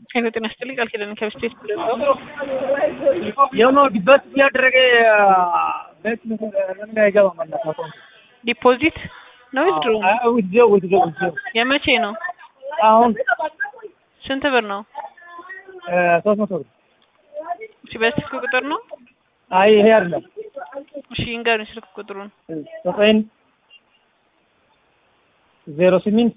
ሄሎ ጤና ይስጥልኝ ቃል ኪዳን ከብስቴት የሆነ ዲበት እያደረገ ቤት ለምን አይገባም? አላት አካውንት ዲፖዚት ነው ዊዝድሮ ውዝው ውዝው ውዝው የመቼ ነው? አሁን ስንት ብር ነው? ሶስት መቶ ብር እሺ በስልክ ቁጥር ነው? አይ ይሄ አይደለም እሺ ይንገሩኝ ስልክ ቁጥሩን። ዘጠኝ ዜሮ ስምንት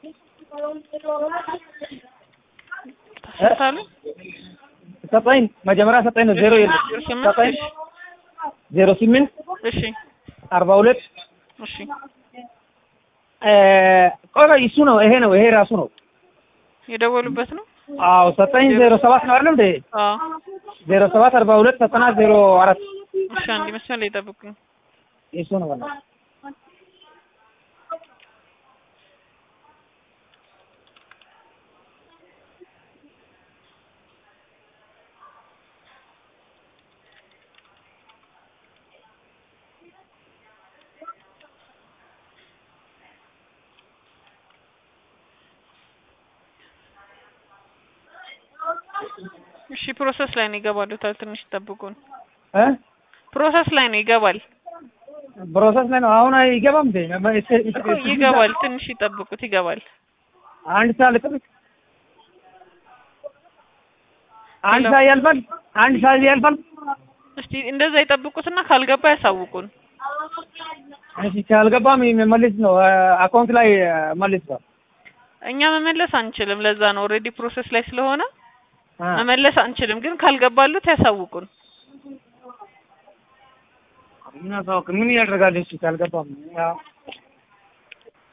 ታስታሉ ዘጠኝ መጀመሪያ ዘጠኝ ነው ዜሮ የለም ዘጠኝ ዜሮ ስምንት እሺ አርባ ሁለት እሺ ቆይ ቆይ እሱ ነው ይሄ ነው ይሄ ራሱ ነው የደወሉበት ነው? አዎ ዘጠኝ ዜሮ ሰባት ነው አይደለም እንዴ አዎ ዜሮ ሰባት አርባ ሁለት ዘጠና ዜሮ አራት እሺ አንድ መስመር ላይ ጠብቁኝ። እሱ ነው በላ እሺ ፕሮሰስ ላይ ነው ይገባሉ። ታል ትንሽ ጠብቁን። እ ፕሮሰስ ላይ ነው ይገባል ፕሮሰስ ላይ ነው አሁን አይገባም እንዴ እኮ ይገባል። ትንሽ ይጠብቁት ይገባል። አንድ ሰዓት ልጠብቅ አንድ ሰዓት ያልፋል አንድ ሰዓት ያልፋል እስቲ እንደዛ ይጠብቁትና ካልገባ ያሳውቁን። እሺ ካልገባም መልስ ነው አካውንት ላይ መልስ ነው እኛ መመለስ አንችልም። ለዛ ነው ኦልሬዲ ፕሮሰስ ላይ ስለሆነ መመለስ አንችልም። ግን ካልገባሉት ያሳውቁን። ምን ያሳውቅ ምን ያደርጋል እሺ ካልገባም ያው